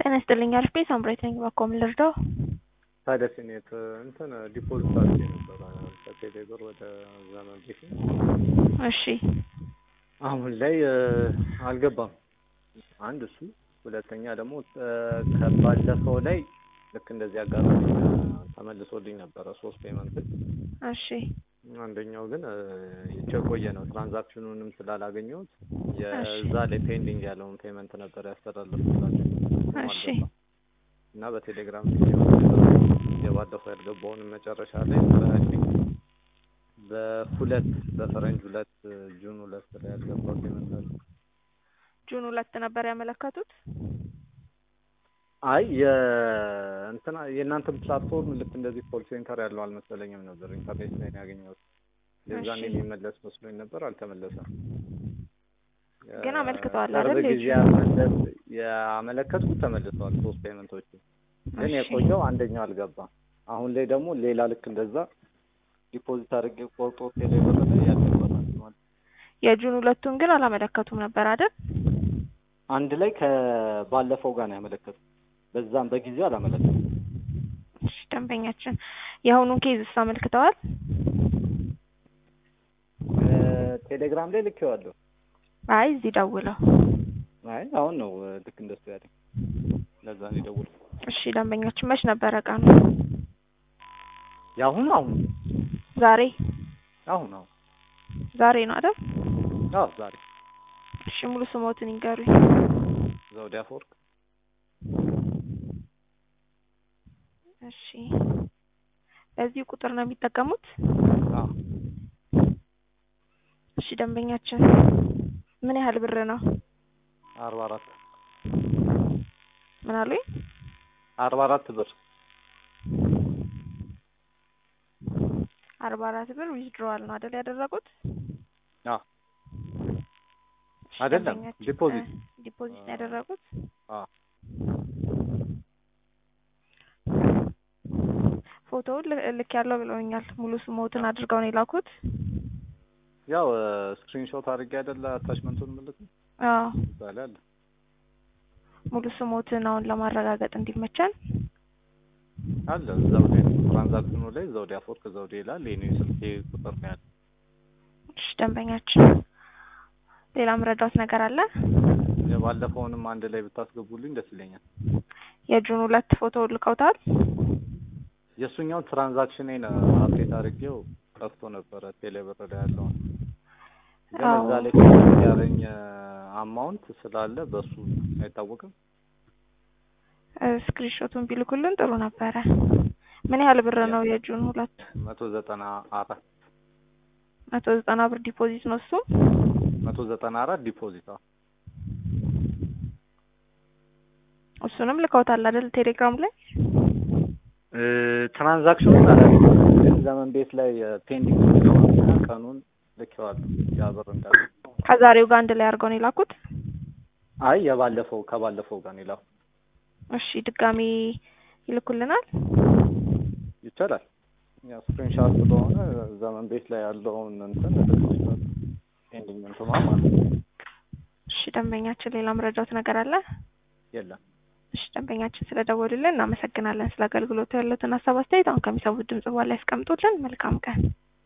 ጤና ይስጥልኝ አሪፍ ቤት ሳምራዊት ነኝ። እባክዎ ምን ልርዳው? ታዲያ ሲኔት እንትን ዲፖዚት አድርጌ ነበረ ከቴሌ ብር ወደ ዘመን ቤት እሺ አሁን ላይ አልገባም። አንድ እሱ፣ ሁለተኛ ደግሞ ከባለፈው ላይ ልክ እንደዚህ አጋጣሚ ተመልሶልኝ ነበረ ሶስት ፔመንት። እሺ አንደኛው ግን የቆየ ነው። ትራንዛክሽኑንም ስላላገኘሁት የዛ ላይ ፔንዲንግ ያለውን ፔመንት ነበር ያስተላለፍኩላቸው እሺ እና በቴሌግራም የባለፈው ያልገባውን መጨረሻ ላይ በሁለት በፈረንጅ ሁለት ጁን ሁለት ላይ ያልገባው ፔመንት አለ። ጁን ሁለት ነበር ያመለከቱት። አይ የእንትና የእናንተ ፕላትፎርም ልክ እንደዚህ ኮል ሴንተር ያለው አልመሰለኝም ነበር። ኢንተርኔት ላይ ነው ያገኘሁት። የዛን የሚመለስ መስሎኝ ነበር፣ አልተመለሰም። ግን አመልክተዋል ቅርብ አይደል? ጊዜ ያመለስ ያመለከትኩት ተመልሰዋል ሶስት ፔመንቶች፣ ግን እሺ። የቆየው አንደኛው አልገባም። አሁን ላይ ደግሞ ሌላ ልክ እንደዛ ዲፖዚት አድርጌ ቆርጦ ቴሌ ብር ላይ ያልገባል ማለት የጁን ሁለቱን ግን አላመለከቱም ነበር አይደል? አንድ ላይ ከባለፈው ጋር ነው ያመለከቱት። በዛም በጊዜው አላመለከቱም። እሺ ደንበኛችን የአሁኑን ኬዝስ አመልክተዋል? ቴሌግራም ላይ ልኬዋለሁ። አይ እዚህ ደውለው። አይ አሁን ነው ልክ እንደሱ ያለኝ። ለዛ ነው የደወልኩት። እሺ ደንበኛችን መች ነበረ ቀኑ? የአሁኑ አሁን ዛሬ አሁን አሁን ዛሬ ነው አይደል? አዎ ዛሬ እሺ ሙሉ ስሞትን ይንገሩኝ። ዘውዴ አፈወርቅ እሺ በዚህ ቁጥር ነው የሚጠቀሙት? አዎ እሺ ደንበኛችን ምን ያህል ብር ነው? አርባ አራት ምን አሉኝ? አርባ አራት ብር አርባ አራት ብር ዊዝድሮዋል ነው አይደል ያደረጉት? አዎ እሺ አይደለም፣ ደንበኛችን፣ ዲፖዚት። እ ዲፖዚት ነው ያደረጉት? አዎ ፎቶውን ል- ልክ ያለው ብለውኛል። ሙሉ ስሞትን አድርገው ነው የላኩት? ያው ስክሪንሾት አድርጌ አይደለ አታችመንቱን ምልክ አዎ እዛ ላይ አለ። ሙሉ ስሞትን አሁን ለማረጋገጥ እንዲመቸን አለ ዘውዴ ትራንዛክሽኑ ላይ ዘውዴ አፈወርቅ ዘውዴ ይላል። የኔ ስልኬ ቁጥር ነው ያለ። እሺ ደንበኛችን ሌላ ምረዳት ነገር አለ? የባለፈውንም አንድ ላይ ብታስገቡልኝ ደስ ይለኛል። የጁን ሁለት ፎቶ ልከውታል? የእሱኛው ትራንዛክሽኔን አፕዴት አድርጌው ጠፍቶ ነበረ ቴሌብር ላይ ያለውን ግን አዎ። እዛ ላይ ያለኝ አማውንት ስላለ በሱ አይታወቅም። ስክሪንሾቱን ቢልኩልን ጥሩ ነበረ። ምን ያህል ብር ነው የጁን ሁለት? መቶ ዘጠና አራት መቶ ዘጠና ብር ዲፖዚት ነው እሱ። መቶ ዘጠና አራት ዲፖዚት አዎ። እሱንም ልከውታል አይደል ቴሌግራም ላይ? እ ትራንዛክሽኑን አላውቅም፣ ግን ዘመን ቤት ላይ ፔንዲንግ ስለሆነ ቀኑን ልኬዋለሁ። ያ ብር እንዳለ ከዛሬው ጋር አንድ ላይ አድርገው ነው የላኩት? አይ የባለፈው ከባለፈው ጋር ነው የላኩት። እሺ ድጋሚ ይልኩልናል? ይቻላል። ያው ስክሪንሻት ስለሆነ ዘመን ቤት ላይ ያለውን እንትን ልክልሻለሁ። ፔንዲንግ እንትን ማለት ነው። እሺ ደንበኛችን ሌላ መረጃት ነገር አለ? የለም። እሺ ደንበኛችን ስለደወሉልን እናመሰግናለን። ስለ አገልግሎቱ ያሉትን ሀሳብ አስተያየት አሁን ከሚሰሙት ድምጽ በኋላ ያስቀምጡልን። መልካም ቀን።